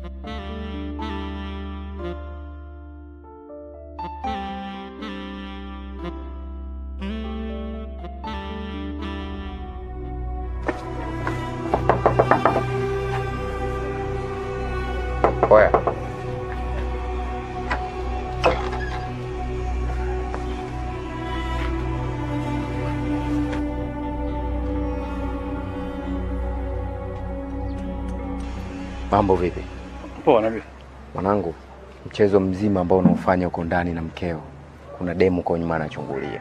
Oya. Mambo vipi? Poa nabii. Mwanangu, mchezo mzima ambao unaofanya uko ndani na mkeo, kuna demu kwa nyuma anachungulia.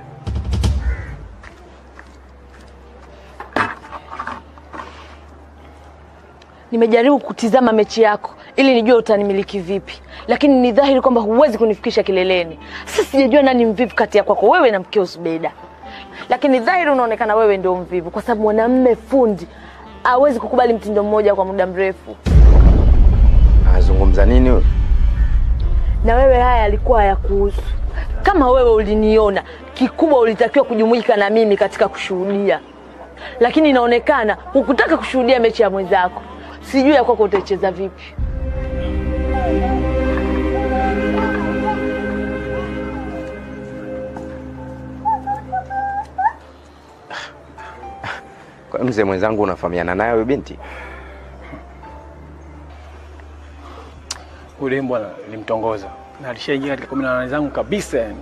Nimejaribu kutizama mechi yako ili nijue utanimiliki vipi, lakini ni dhahiri kwamba huwezi kunifikisha kileleni. Sasa sijajua nani mvivu kati ya kwako wewe na mkeo Zubeda, lakini dhahiri unaonekana wewe ndio mvivu, kwa sababu mwanamume fundi hawezi kukubali mtindo mmoja kwa muda mrefu. Anazungumza nini huyo? Na wewe haya yalikuwa hayakuhusu. Kama wewe uliniona, kikubwa ulitakiwa kujumuika na mimi katika kushuhudia, lakini inaonekana hukutaka kushuhudia mechi ya mwenzako. Sijui ya kwako utaicheza vipi. Kwa hiyo mzee mwenzangu unafahamiana naye huyo binti? Yule bwana nilimtongoza na alishaingia katika kumi na nane zangu kabisa yani.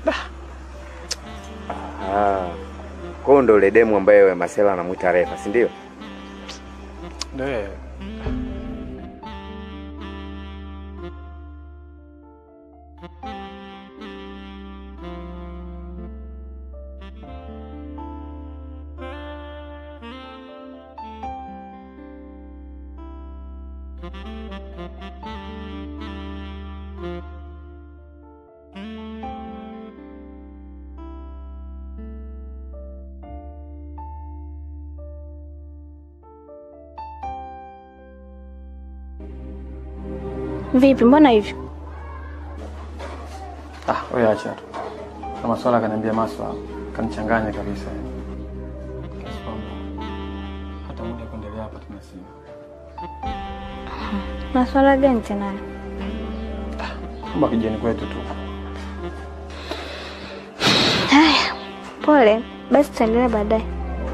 Ah. Kwa hiyo ndo ule demu ambaye Masela anamwita Refa, si ndio? Ndio yeye. Vipi, mbona hivyo? Ah, wewe acha tu. Na maswala kaniambia maswala kanichanganya kabisa. Kiasi kwamba hata muda wa kuendelea hapa tuna sina. Maswala gani tena? Kama kijani kwetu tu. Haya, pole. Basi tutaendelea baadaye.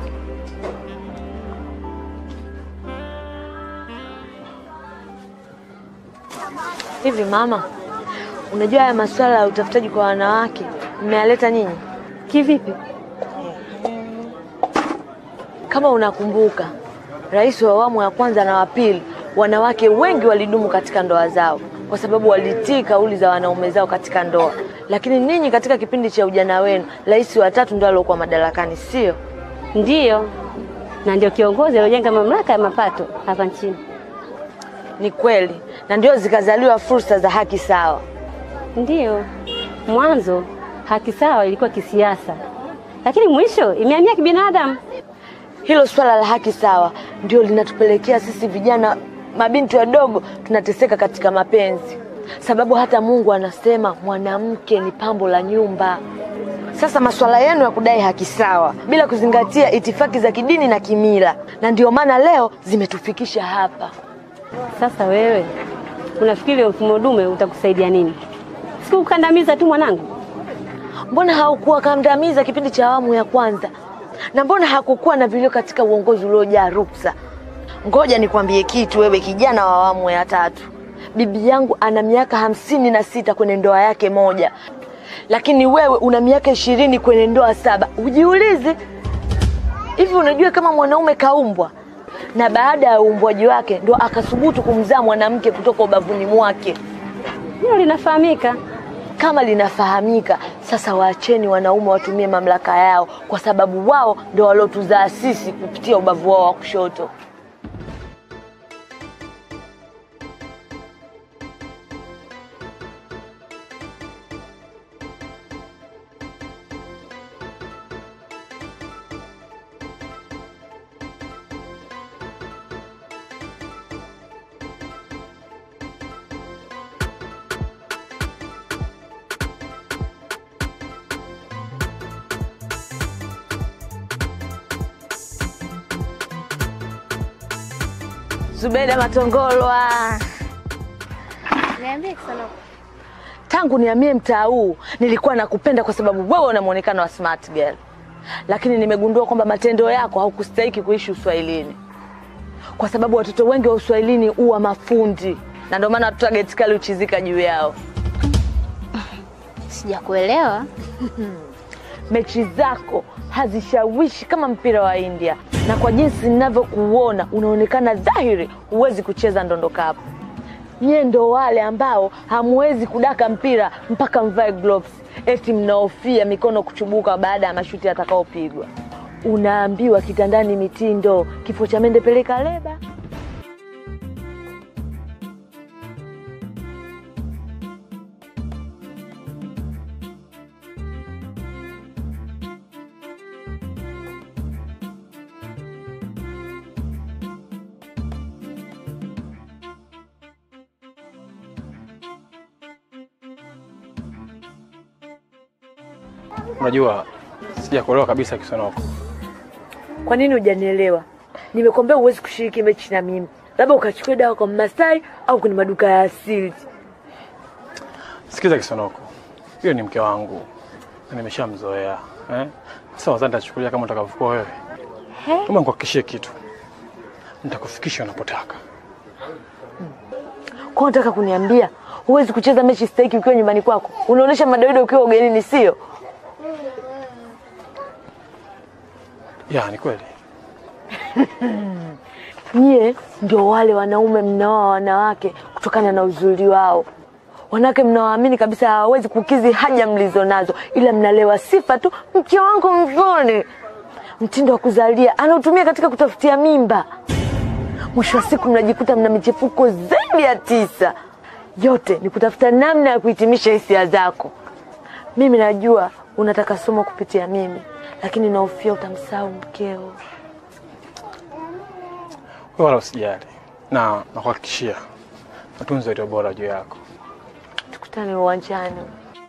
Hivi mama, unajua haya masuala ya utafutaji kwa wanawake mmeyaleta nyinyi kivipi? Kama unakumbuka, rais wa awamu ya kwanza na wa pili, wanawake wengi walidumu katika ndoa zao kwa sababu walitii kauli za wanaume zao katika ndoa. Lakini ninyi katika kipindi cha ujana wenu, rais wa tatu ndo aliokuwa madarakani, sio? Ndiyo, na ndio kiongozi aliojenga mamlaka ya mapato hapa nchini. Ni kweli, na ndio zikazaliwa fursa za haki sawa. Ndiyo, mwanzo haki sawa ilikuwa kisiasa, lakini mwisho imehamia kibinadamu. Hilo swala la haki sawa ndio linatupelekea sisi vijana mabinti wadogo tunateseka katika mapenzi, sababu hata Mungu anasema mwanamke ni pambo la nyumba. Sasa masuala yenu ya kudai haki sawa bila kuzingatia itifaki za kidini na kimila, na ndio maana leo zimetufikisha hapa. Sasa wewe unafikiri mfumo dume utakusaidia nini? Sikukandamiza tu mwanangu. Mbona haukuwa kandamiza kipindi cha awamu ya kwanza, na mbona hakukuwa na vilio katika uongozi uliojaa ruksa? Ngoja nikwambie kitu, wewe kijana wa awamu ya tatu, bibi yangu ana miaka hamsini na sita kwenye ndoa yake moja, lakini wewe una miaka ishirini kwenye ndoa saba. Ujiulize, hivi unajua kama mwanaume kaumbwa na baada ya uumbwaji wake ndo akasubutu kumzaa mwanamke kutoka ubavuni mwake? Hilo linafahamika. Kama linafahamika, sasa waacheni wanaume watumie mamlaka yao, kwa sababu wao ndo waliotuzaa sisi kupitia ubavu wao wa kushoto. Zubeda Matongolwa, Niambie Kisanoko. Tangu nihamie mtaa huu nilikuwa nakupenda kwa sababu wewe una muonekano wa smart girl, lakini nimegundua kwamba matendo yako haukustahiki kuishi uswahilini, kwa sababu watoto wengi wa uswahilini huwa mafundi, na ndio maana watoto wa geti kali huchizika juu yao. Sijakuelewa. Mechi zako hazishawishi kama mpira wa India, na kwa jinsi ninavyokuona unaonekana dhahiri huwezi kucheza ndondo kapu. Nyie ndo wale ambao hamwezi kudaka mpira mpaka mvae gloves, eti mnaofia mikono kuchubuka baada ya mashuti yatakaopigwa. Unaambiwa kitandani mitindo, kifo cha mende peleka leba. Unajua sijakuelewa kabisa Kisonoko. Kwa nini hujanielewa? Nimekwambia huwezi kushiriki mechi na mimi, labda ukachukua dawa kwa Mmasai au kwenye maduka ya asili. Sikiza Kisonoko, hiyo ni mke wangu na nimeshamzoea eh? Sasa wazani nitachukulia kama utakavyokuwa wewe. Kama nikuhakikishie kitu, nitakufikisha unapotaka. Kwa unataka kuniambia huwezi kucheza mechi stahiki ukiwa nyumbani kwako? Unaonyesha madoido ukiwa ugenini, sio? Ya, ni kweli. Nyie ndio wale wanaume mnaoa wanawake kutokana na uzuri wao. Wanawake mnawaamini kabisa hawawezi kukizi haja mlizo nazo, ila mnalewa sifa tu, mke wangu mzuri, mtindo wa kuzalia anaotumia katika kutafutia mimba. Mwisho wa siku mnajikuta mna michepuko zaidi ya tisa. Yote ni kutafuta namna ya kuhitimisha hisia zako. Mimi najua unataka somo kupitia mimi, lakini nahofia utamsahau mkeo. Wewe wala usijali, na nakuhakikishia matunzo yaliyo bora juu yako. Tukutane uwanjani.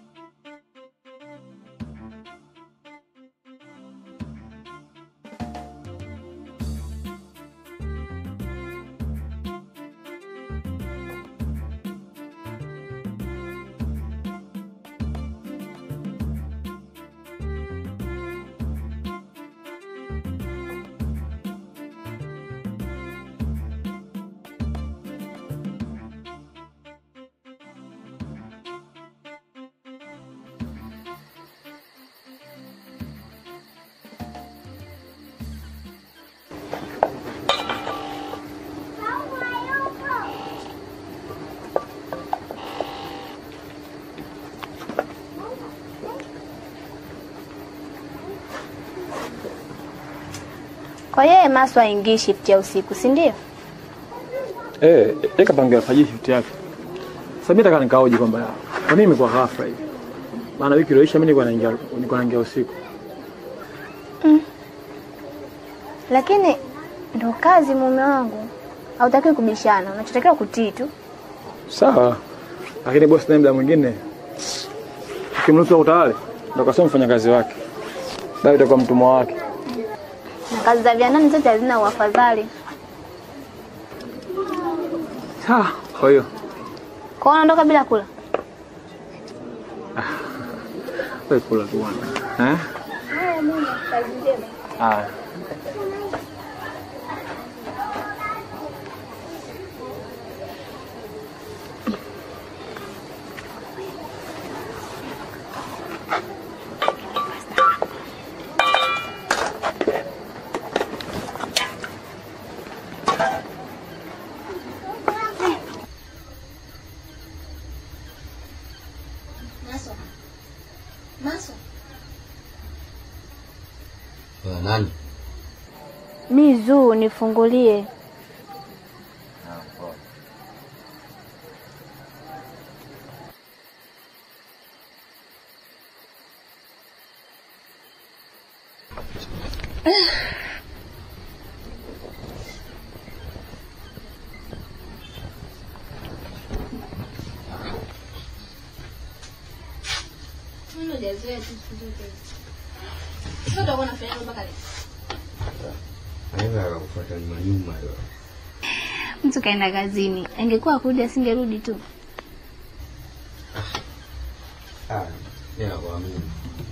Kwa hiyo Maswa aingii shift ya usiku, si ndio? Eh, yeye kapangia alfajiri shift yake. Sasa mimi nataka nikaoje kwamba kwa nini imekuwa ghafla hivi? Maana wiki iliyoisha mimi nilikuwa naingia nilikuwa naingia usiku. Lakini ndo kazi mume wangu. Hautakiwi kubishana, unachotakiwa kutii tu. Sawa. Lakini bosi naye muda mwingine ukimruhusu utawale ndio kasema mfanyakazi wake. Bado itakuwa mtumwa wake. Na kazi za viandani zote hazina uafadhali. Sawa. Kwa hiyo Kwa hiyo unaondoka bila kula. wewe kula tu bwana. Eh? Ah. Wewe nani? Mizu, nifungulie. Anaweza akakufuata nyuma nyuma hiyo. Mtu kaenda kazini, angekuwa kurudi asingerudi tu. Ah, mimi nakuamini.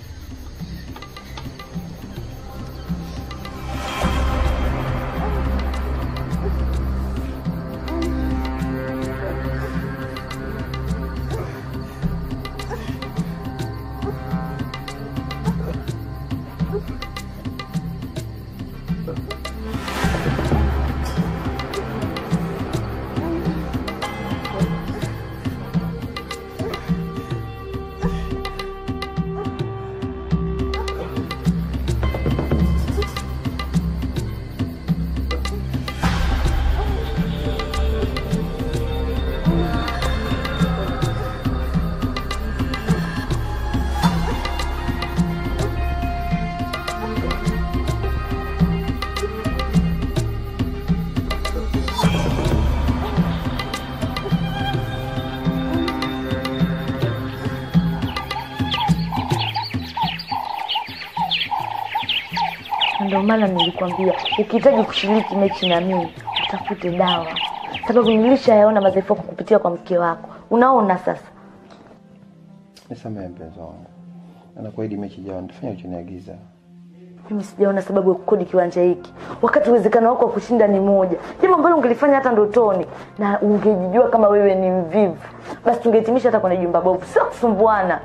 Ndio maana nilikwambia ukihitaji kushiriki mechi na mimi utafute dawa, sababu nilishayaona madhaifu yako kupitia kwa mke wako. Unaona sasa. Nisamehe mpenzi wangu, anakuahidi mechi ijayo nitafanya uchoniagiza. Mimi sijaona sababu ya kukodi kiwanja hiki wakati uwezekano wako wa kushinda ni moja, jambo ambalo ungelifanya hata ndotoni, na ungejijua kama wewe ni mvivu, basi tungehitimisha hata kwenye jumba bovu, sio kusumbuana.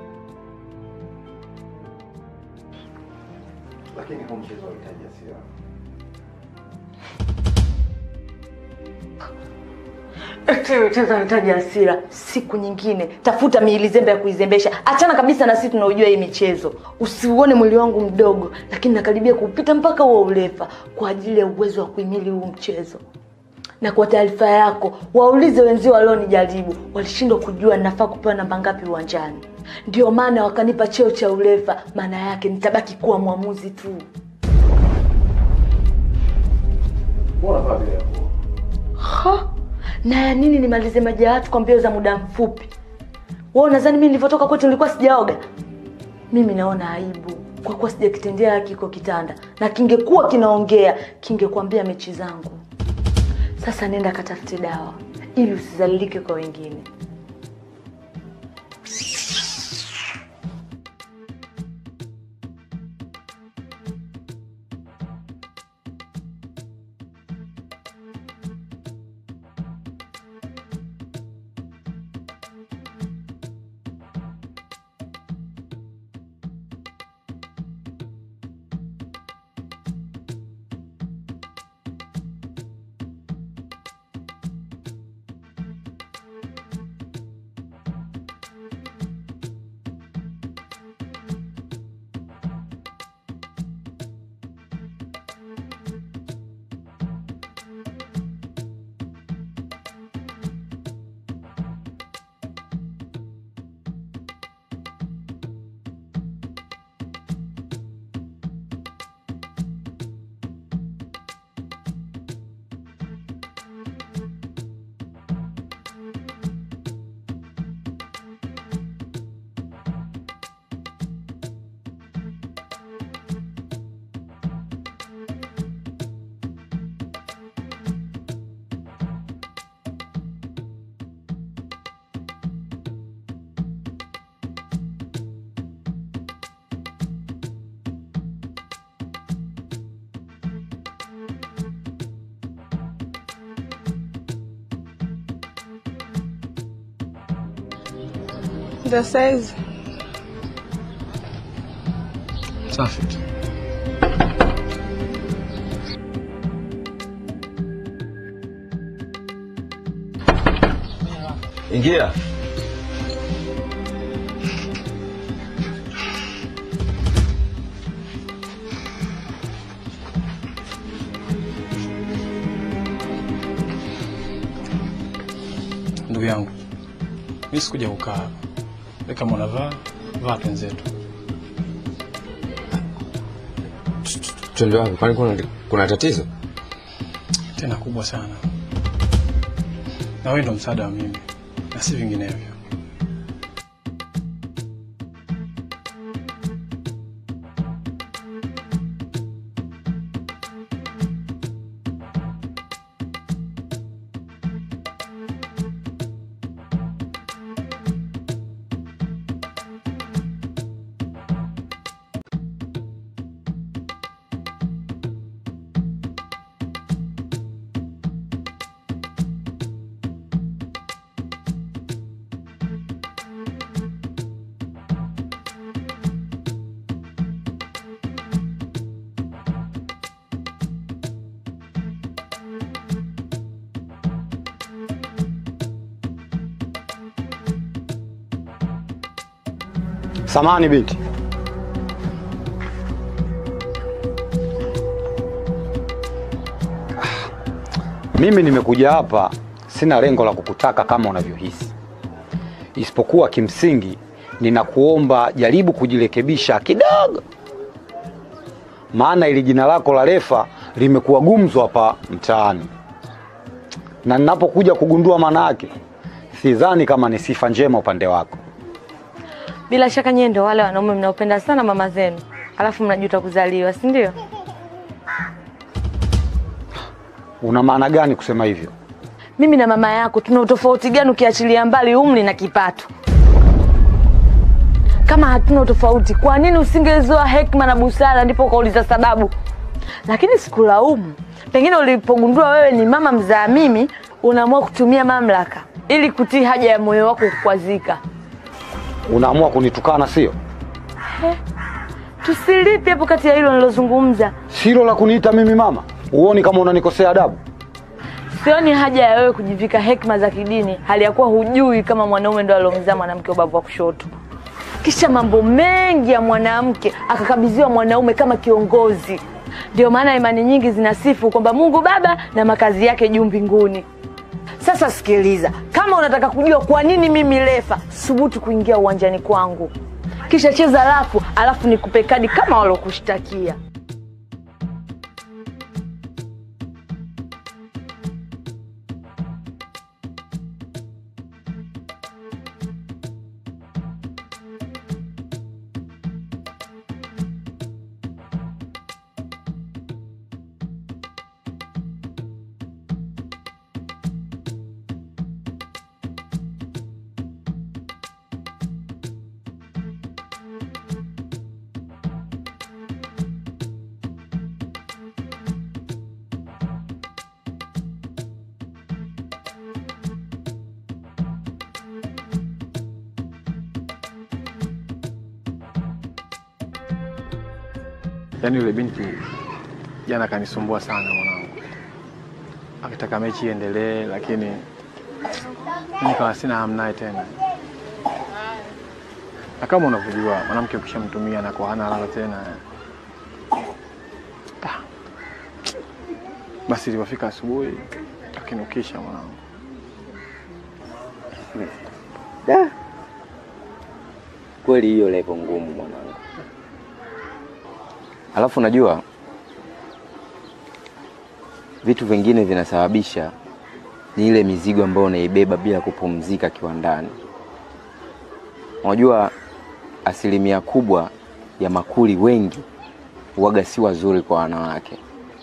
Lakini huu mchezo unahitaji hasira. Cheza nahitaji hasira. Siku nyingine tafuta miili zembe ya kuizembesha. Achana kabisa na sisi tunaojua hii michezo. Usiuone mwili wangu mdogo, lakini nakaribia kupita mpaka huo urefa kwa ajili ya uwezo wa kuhimili huu mchezo. Na kwa taarifa yako, waulize wenzio walionijaribu, walishindwa kujua nafaa kupewa namba ngapi uwanjani. Ndio maana wakanipa cheo cha urefa, maana yake nitabaki kuwa mwamuzi tu. Mbona vaa vile hapo? Ha? Na ya nini nimalize maji ya watu kwa mbio za muda mfupi? Wewe unadhani mimi nilivyotoka kwetu nilikuwa sijaoga? Mimi naona aibu kwa kuwa sijakitendea haki iko kitanda, na kingekuwa kinaongea kingekwambia mechi zangu. Sasa nenda katafute dawa ili usizalilike kwa wengine. Za saizi Safi tu. Ingia. Ndugu yangu, mi sikuja kukaa hapa. Wewe kama unavaa vaa penzetu. Twende wapi? Kwani kuna, kuna tatizo? tena kubwa sana, na wewe ndo msaada wa mimi na si vinginevyo. Samani binti. Mimi nimekuja hapa sina lengo la kukutaka kama unavyohisi, isipokuwa kimsingi ninakuomba jaribu kujirekebisha kidogo, maana ili jina lako la Refa limekuwa gumzo hapa mtaani, na ninapokuja kugundua maana yake, sidhani kama ni sifa njema upande wako. Bila shaka nyie ndio wale wanaume mnaopenda sana mama zenu, alafu mnajuta kuzaliwa, si ndio? Una maana gani kusema hivyo? Mimi na mama yako tuna utofauti gani ukiachilia mbali umri na kipato? Kama hatuna utofauti, kwa nini usingezoa hekima na busara ndipo ukauliza sababu? Lakini sikulaumu, pengine ulipogundua wewe ni mama mzaa mimi, unaamua kutumia mamlaka ili kutii haja ya moyo wako kukwazika. Unaamua kunitukana, sio? Tusilipi hapo kati ya hilo nilozungumza. Silo la kuniita mimi mama. Uoni kama unanikosea adabu? Sioni haja ya wewe kujivika hekima za kidini hali ya kuwa hujui kama mwanaume ndo aliomzaa mwanamke ubavu wa kushoto. Kisha mambo mengi ya mwanamke akakabidhiwa mwanaume kama kiongozi. Ndio maana imani nyingi zinasifu kwamba Mungu Baba na makazi yake juu mbinguni. Sasa sikiliza, kama unataka kujua kwa nini mimi Refa subutu kuingia uwanjani kwangu, kisha cheza rafu, alafu nikupe kadi kama walokushtakia. Yaani yule binti jana kanisumbua sana mwanangu, akitaka mechi iendelee, lakini mimi nikawa sina hamu naye tena, na kama unavyojua mwanamke ukishamtumia na kwa hana lala tena. Ah. Basi ilipofika asubuhi akinukisha mwanangu. Da. Kweli hiyo levo ngumu mwanangu. Alafu najua vitu vingine vinasababisha ni ile mizigo ambayo unaibeba bila kupumzika kiwandani. Unajua asilimia kubwa ya makuli wengi waga si wazuri kwa wanawake.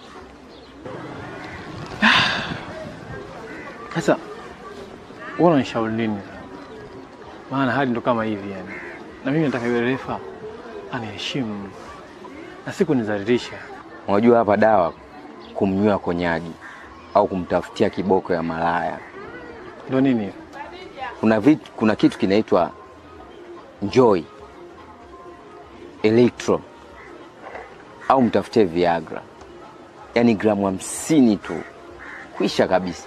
Sasa wewe unanishauri nini? Maana hali ndo kama hivi yani, na mimi nataka yule refa aniheshimu na si kunizalilisha. Unajua hapa dawa kumnywa konyagi au kumtafutia kiboko ya malaya. Ndo nini? Kuna vitu, kuna kitu kinaitwa Joy Electro au mtafutie Viagra, yaani gramu hamsini tu, kwisha kabisa.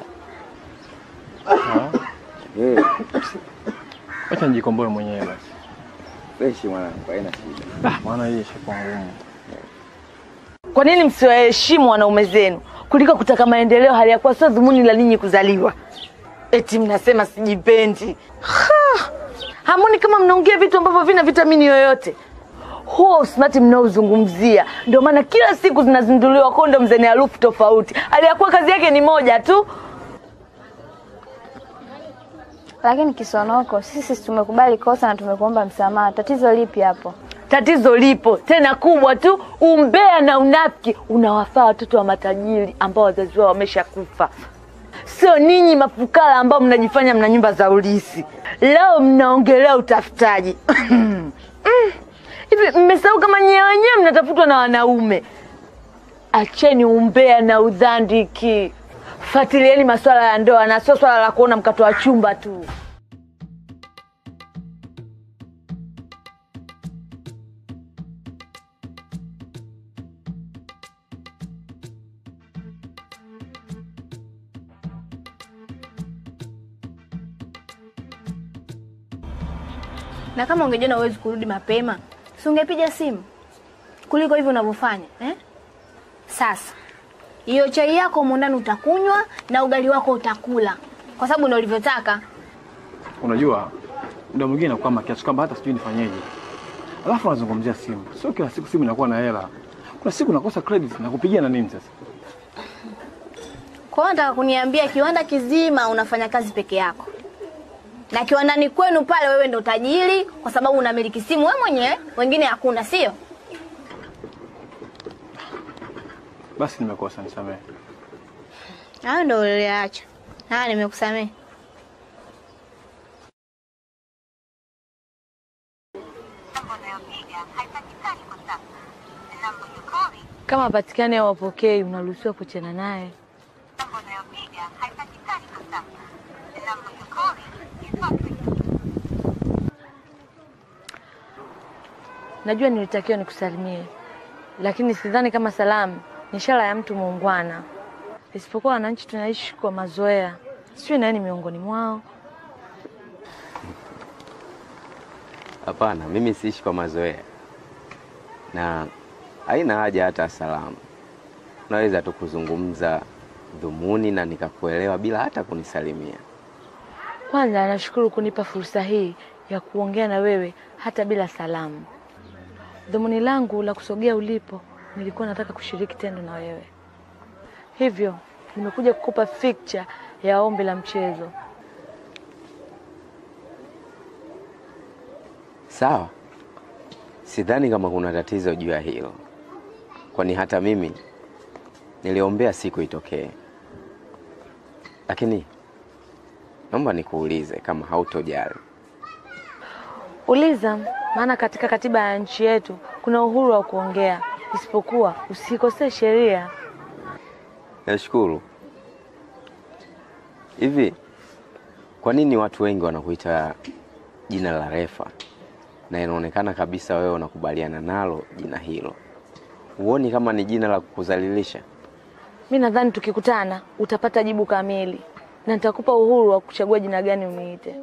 Eh, Acha nijikomboe mwenyewe basi. freshi mwanangu, haina shida. Ah, maana hii ishakuwa ngumu. Kwa nini msiwaheshimu wanaume zenu kuliko kutaka maendeleo hali ya kuwa sio dhumuni la ninyi kuzaliwa? Eti mnasema sijipendi. Ha! Hamoni kama mnaongea vitu ambavyo vina vitamini yoyote. Huo usmati mnaozungumzia ndio maana kila siku zinazinduliwa kondom zenye harufu tofauti, hali ya kuwa kazi yake ni moja tu. Lakini Kisonoko, sisi tumekubali kosa na tumekuomba msamaha. Tatizo lipi hapo? Tatizo lipo tena kubwa tu, umbea na unafiki unawafaa watoto wa matajiri ambao wazazi wao wameshakufa, sio ninyi mafukara ambao mnajifanya mna nyumba za ulisi. Leo mnaongelea utafutaji Mm. hivi, mmesahau kama nyewe wenyewe mnatafutwa na wanaume? Acheni umbea na udhandiki, fuatilieni masuala ya ndoa na sio swala la kuona mkato wa chumba tu. Na kama ungejiona uwezi kurudi mapema, si ungepiga simu kuliko hivyo unavyofanya eh? Sasa hiyo chai yako humo ndani utakunywa na ugali wako utakula, kwa sababu ndio ulivyotaka. Unajua, muda mwingine nakuwa kiasi kwamba hata sijui nifanyeje. Alafu unazungumzia simu, sio kila siku simu inakuwa na hela. Kuna siku nakosa credit na kupigia na nini sasa? Kwa hiyo nataka kuniambia kiwanda kizima unafanya kazi peke yako, na kiwandani kwenu pale wewe ndo tajiri, kwa sababu unamiliki simu wewe mwenyewe, wengine hakuna, sio? Basi nimekosa, nisamehe. Hayo ndo uliacha. Haya, nimekusamehe. Kama hapatikani au wapokei, unaruhusiwa kuchana naye. Najua nilitakiwa nikusalimie, lakini sidhani kama salamu ni ishara ya mtu muungwana, isipokuwa wananchi tunaishi kwa mazoea. Sijui nani miongoni mwao. Hapana, mimi siishi kwa mazoea na haina haja hata salamu. Unaweza tu kuzungumza dhumuni na nikakuelewa bila hata kunisalimia. Kwanza nashukuru kunipa fursa hii ya kuongea na wewe hata bila salamu. Dhumuni langu la kusogea ulipo, nilikuwa nataka kushiriki tendo na wewe, hivyo nimekuja kukupa picture ya ombi la mchezo. Sawa, sidhani kama kuna tatizo juu ya hilo, kwani hata mimi niliombea siku itokee. Lakini naomba nikuulize kama hautojali. Uliza, maana katika katiba ya nchi yetu kuna uhuru wa kuongea, isipokuwa usikosee sheria. Nashukuru. Hivi kwa nini watu wengi wanakuita jina la Refa na inaonekana kabisa wewe unakubaliana nalo jina hilo? Huoni kama ni jina la kukudhalilisha? Mi nadhani tukikutana utapata jibu kamili na nitakupa uhuru wa kuchagua jina gani uniite.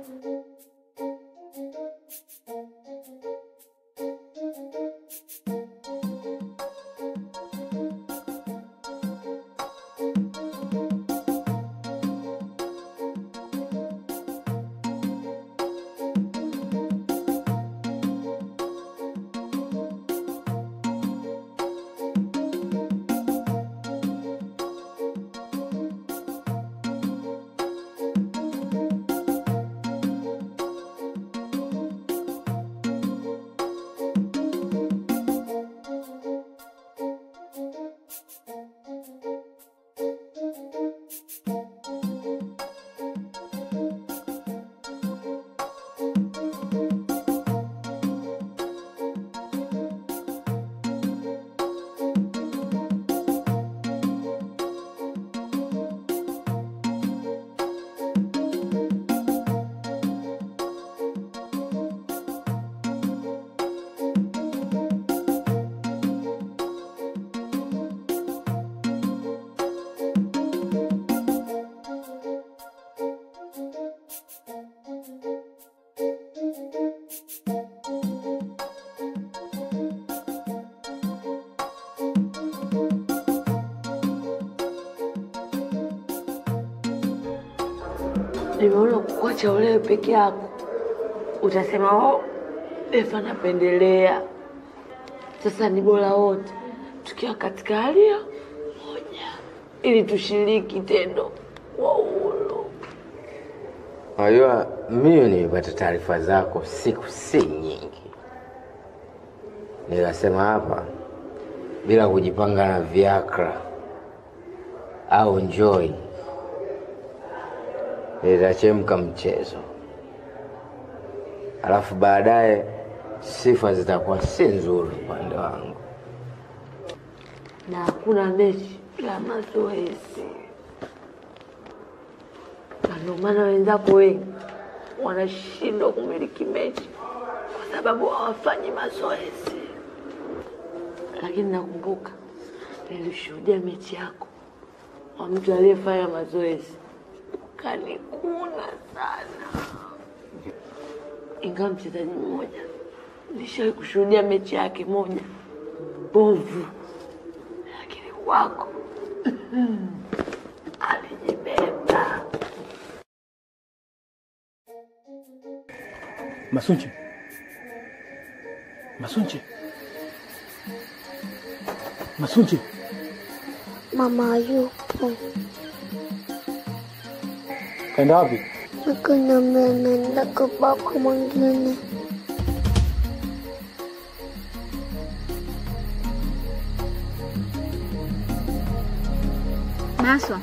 Nimeona kukuacha ulewe peke yako, utasema oh, Efa napendelea. Sasa ni bora wote tukiwa katika hali ya moja, ili tushiriki tendo kwa uhuru. Unajua, mimi nimepata taarifa zako siku si nyingi, nikasema hapa bila kujipanga na viakra au njoi litachemka mchezo, alafu baadaye sifa zitakuwa si nzuri upande wangu. na hakuna mechi bila mazoezi, na ndio maana wenzako wengi wanashindwa kumiliki mechi kwa sababu hawafanyi mazoezi. Lakini nakumbuka nilishuhudia mechi yako wa mtu aliyefanya mazoezi, kanikuna sana. ingawa mchezaji mmoja nishawahi kushuhudia mechi yake moja mbovu, lakini kwako alijibeba. Masunchi, Masunchi, Masunchi, Mama yupo kaenda wapi? akaniambia naenda kwa baba mwingine. Maswa,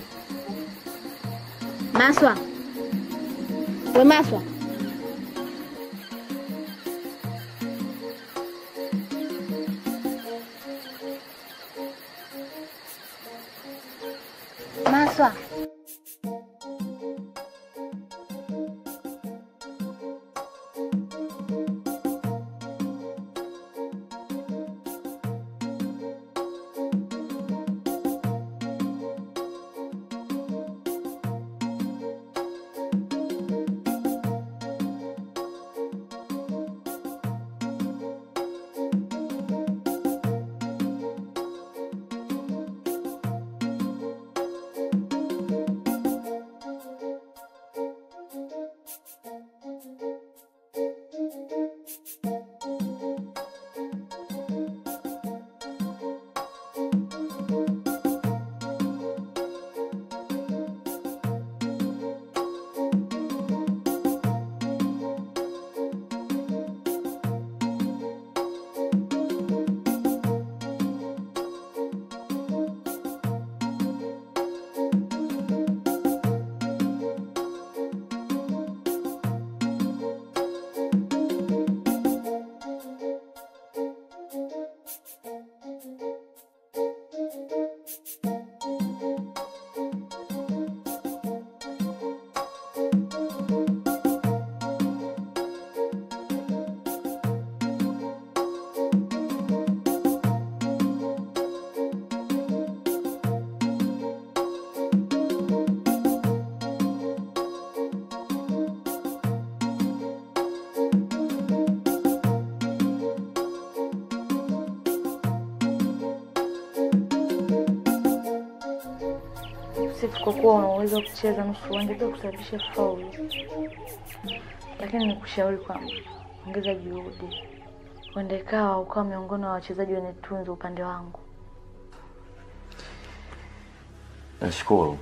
Maswa, we Maswa, Maswa, Sifu, kwa kuwa una uwezo wa kucheza nusu uwanja bila kusababisha faulu, lakini nikushauri kwamba ongeza juhudi, huenda ikawa ukawa miongoni mwa wachezaji wenye tunzo upande wangu. Nashukuru.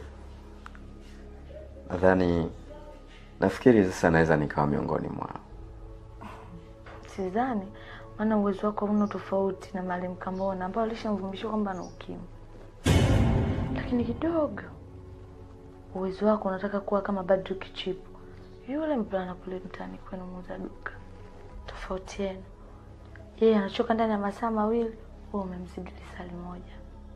Nadhani nafikiri sasa naweza nikawa miongoni mwao. Sidhani, maana uwezo wako hauna tofauti na Maalim Kambona ambao alishamvumbishwa kwamba ana ukimwi, lakini kidogo uwezo wako unataka kuwa kama Badru Kichipu, yule mvulana kule mtaani kwenu muuza duka. Tofauti yenu, yeye anachoka ndani ya masaa mawili, wewe umemzidi lisali moja.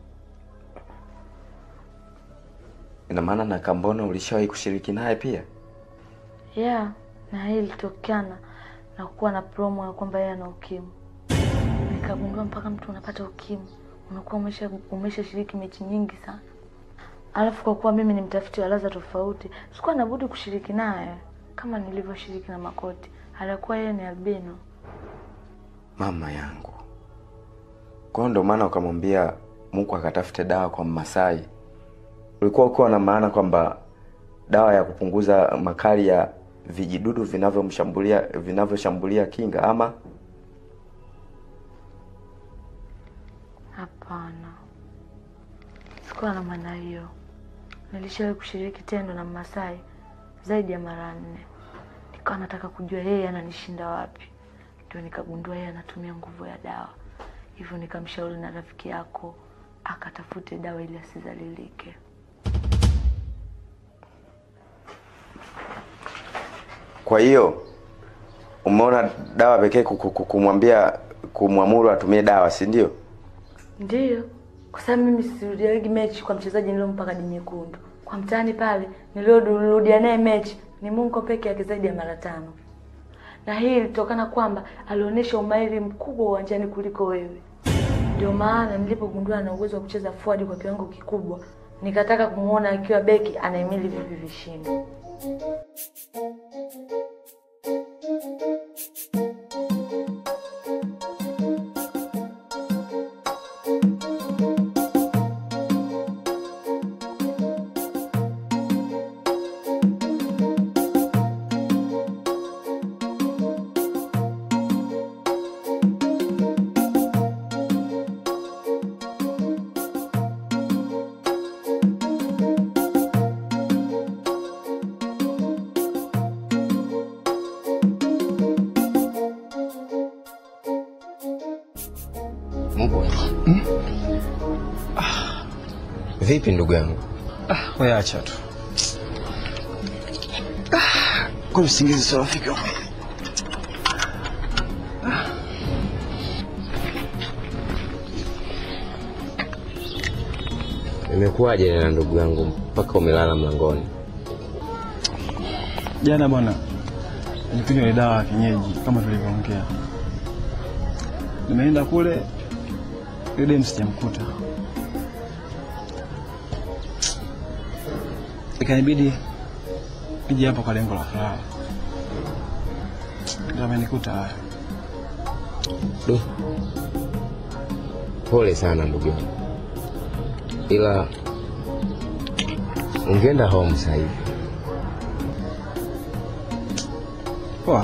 Ina maana na Kambona ulishawahi kushiriki naye pia? Yeah, na hii ilitokana na kuwa na promo ya kwamba yeye ana ukimwi. Nikagundua mpaka mtu unapata ukimwi unakuwa umesha umeshashiriki mechi nyingi sana. Alafu kwa kuwa mimi ni mtafiti wa ladha tofauti, sikuwa na budi kushiriki naye kama nilivyoshiriki na Makoti. Alikuwa yeye ni albino. Mama yangu. Kwa hiyo ndo maana ukamwambia Mungu akatafute dawa kwa Mmasai. Ulikuwa ukiwa na maana kwamba dawa ya kupunguza makali ya vijidudu vinavyomshambulia vinavyoshambulia kinga ama Hapana, sikuwa na maana hiyo. Nilishawahi kushiriki tendo na Mmasai zaidi ya mara nne. Nikawa nataka kujua yeye ananishinda wapi, ndio nikagundua yeye anatumia nguvu ya dawa. Hivyo nikamshauri na rafiki yako akatafute dawa ili asizalilike. Kwa hiyo umeona dawa pekee ku- ku- kumwambia kumwamuru atumie dawa, si ndio? Ndiyo, kwa sababu mimi sirudiagi mechi kwa mchezaji niliyompa kadi nyekundu. Kwa mtaani pale niliorudia naye mechi ni Mungu peke yake zaidi ya mara tano, na hii ilitokana kwamba alionyesha umahiri mkubwa uwanjani kuliko wewe. Ndio maana nilipogundua ana uwezo wa kucheza forward kwa kiwango kikubwa, nikataka kumuona akiwa beki anahimili vipi vishindo. Mbwa. Vipi ndugu yangu? Wewe acha tu. Kwa usingizi sio rafiki wangu. Imekuwaje na ndugu yangu mpaka umelala mlangoni? Jana bwana, nilipiga ile dawa ya kienyeji kama tulivyoongea. Nimeenda kule, yule demu sijamkuta, ikanibidi nije hapo kwa lengo la kulala, ndio amenikuta haya. Du. Pole sana ndugu yangu, ila ungeenda home sasa hivi. Poa.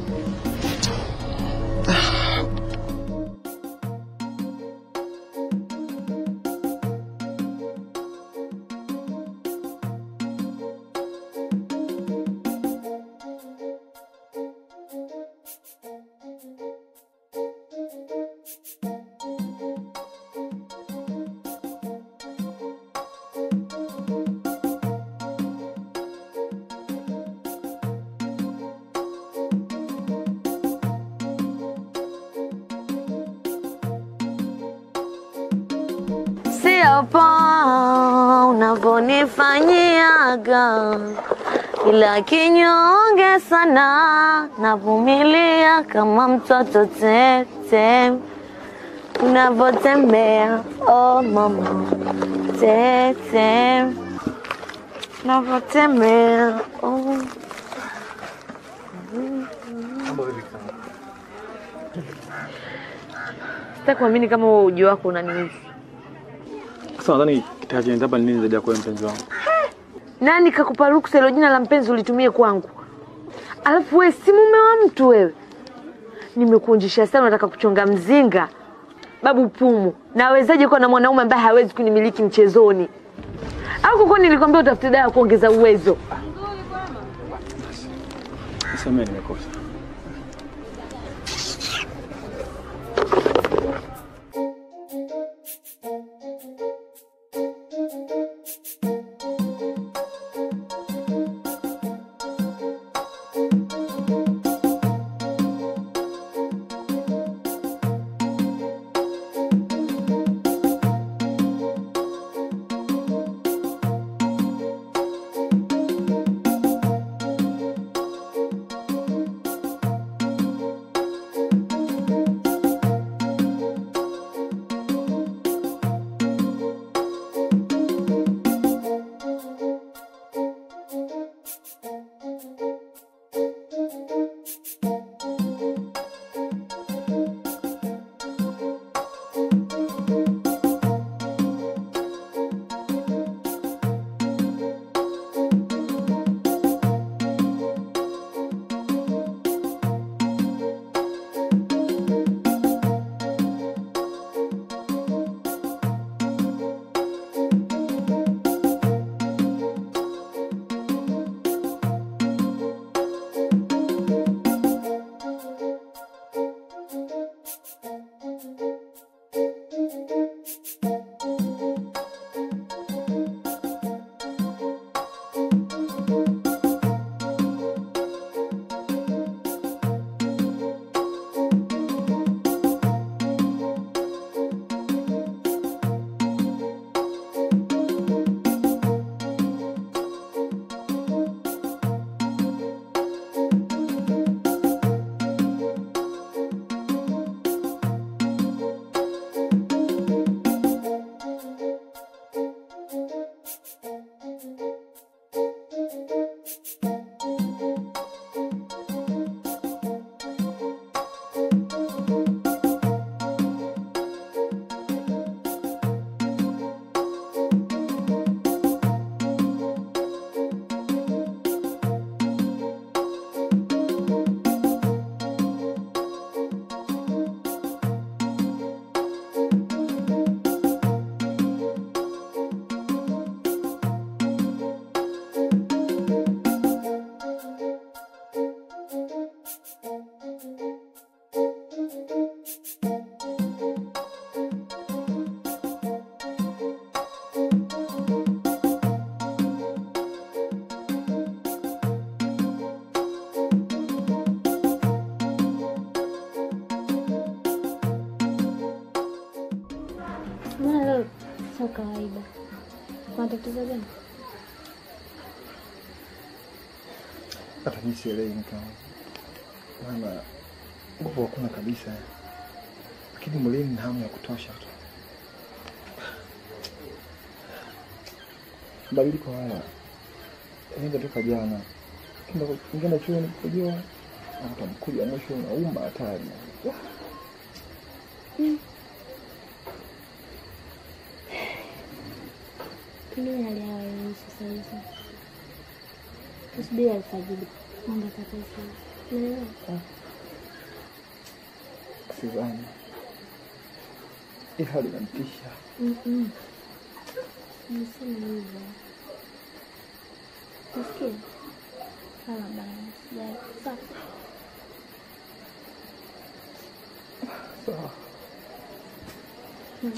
Sio poa unavyonifanyiaga, ila kinyonge sana, navumilia kama mtoto tete unavyotembea. Oh mama, tete unavyotembea. Oh. Sitaki kuamini kama huo uji wako unanihusu. Sasa nadhani kitakachoendelea hapa ni nini zaidi ya kuwa mpenzi wangu? Nani kakupa ruksa hilo jina la mpenzi ulitumie kwangu? Alafu wewe si mume wa mtu wewe. Nimekuonjesha sana, unataka kuchonga mzinga. Babu Pumu, nawezaje kuwa na mwanaume ambaye hawezi kunimiliki mchezoni? Au kuko nilikwambia utafute dawa ya kuongeza uwezo? Nisamehe, nimekosa. Sio kawaida. Kuna tatizo gani? Hata mimi sielewi mke wangu, maana nguvu hakuna kabisa, lakini mwilini na hamu ya kutosha tu. Mabadiliko haya yanaenda toka jana, ingienda chuoni kujua utamkuja mwisho unauma hatari. Pengine hali yao hairuhusu sasa hivi. Tusubiri alfajiri. Mambo yatakuwa sawa. Unaelewa? Sidhani hii hali inanitisha. Mm-mm. Nisema hivyo. Nasikia? Sawa bana. Sijali. Sawa. Sawa. Mm.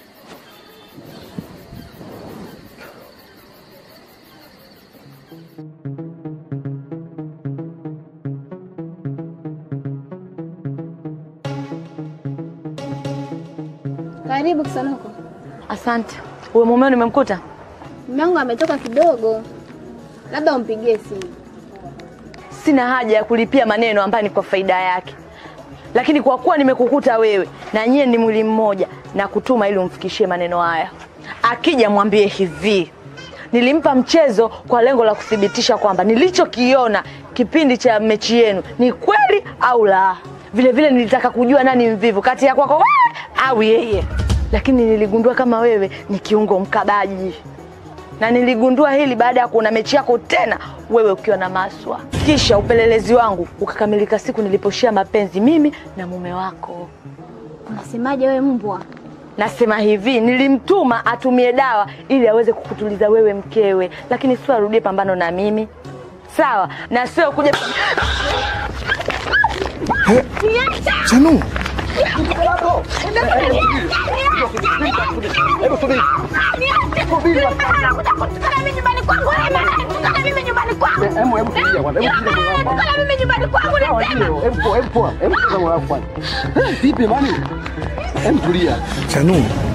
Karibu Kisanoko. Asante. Uwe mumeo nimemkuta? Mume wangu ametoka kidogo, labda umpigie simu. Sina haja ya kulipia maneno ambayo ni kwa faida yake, lakini kwa kuwa nimekukuta wewe na nyie ni mwili mmoja, na kutuma ili umfikishie maneno haya. Akija mwambie hivi, nilimpa mchezo kwa lengo la kuthibitisha kwamba nilichokiona kipindi cha mechi yenu ni kweli au la. Vile vile nilitaka kujua nani mvivu kati ya kwako wewe au yeye, lakini niligundua kama wewe ni kiungo mkabaji na niligundua hili baada ya kuona mechi yako tena wewe ukiwa na Maswa. Kisha upelelezi wangu ukakamilika siku niliposhia mapenzi mimi na mume wako. Unasemaje wewe mbwa? Nasema hivi, nilimtuma atumie dawa ili aweze kukutuliza wewe mkewe, lakini sio arudie pambano na mimi, sawa? Na sio kuja Chanu, Vipi bani? Hem tulia. Chanu,